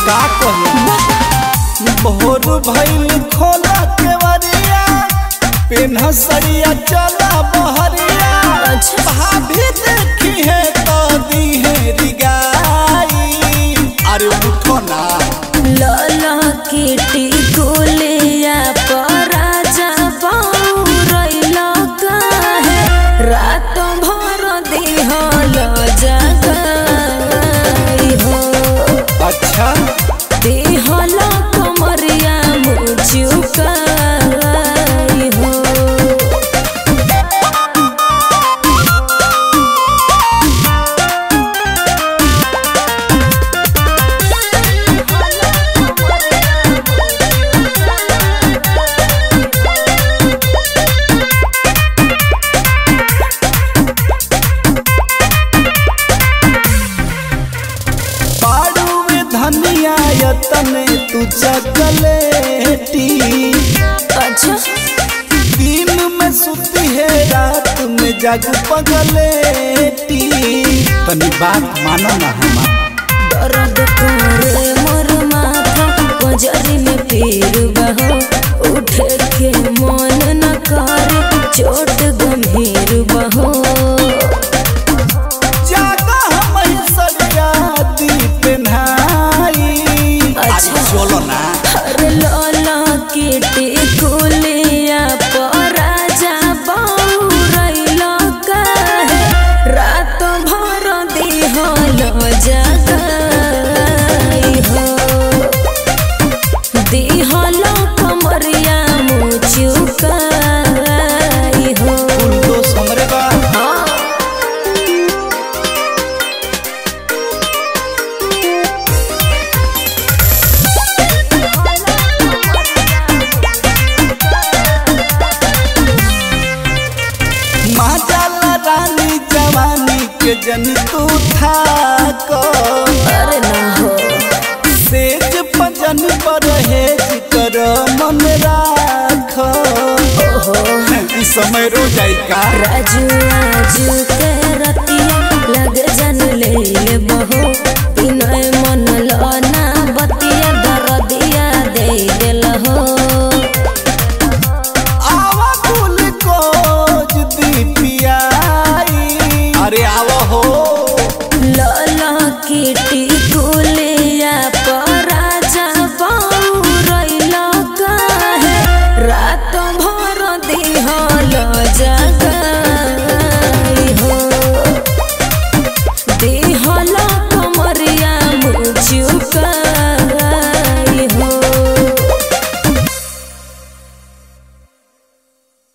का कही भोर भइल खोला केवरिया पेन्ह सरिया चला बहरिया अच्छा। भाभी देखी है तो दी है रिगाई अरे उठो ना लाला किटी कुलिया पराजा बाउरैला काहे रात भर दिहल जगाई हो अच्छा दिहल कमरिया मुचुकाई हो बाड़ू में धनिया यतने तू चकलेटी अच्छा दिन में सुती है रात में जागू पगलेटी तनी बात मानो ना हमार दर्द करे मोर माथा बजरी में पीर बहो उठे के मन न करे चोट गंभीर बहो जागा हम सरिया दी पेन्हाई अच्छा। चलो ना हर लाला किटी कुलिया पराजा बाउरैला काहे रात भर दिहल जगाई हो दिहल कमरिया मुचुकाई हो फूल तो समरे बा हाँ माजाला रानी जवानी के जन तू था को अरे ना हो सेज पजन पर हेज कर मन राख ओहो ई समय रो जाई का राजू आजू के रतिया लग जन ले ले बहो बिनय मन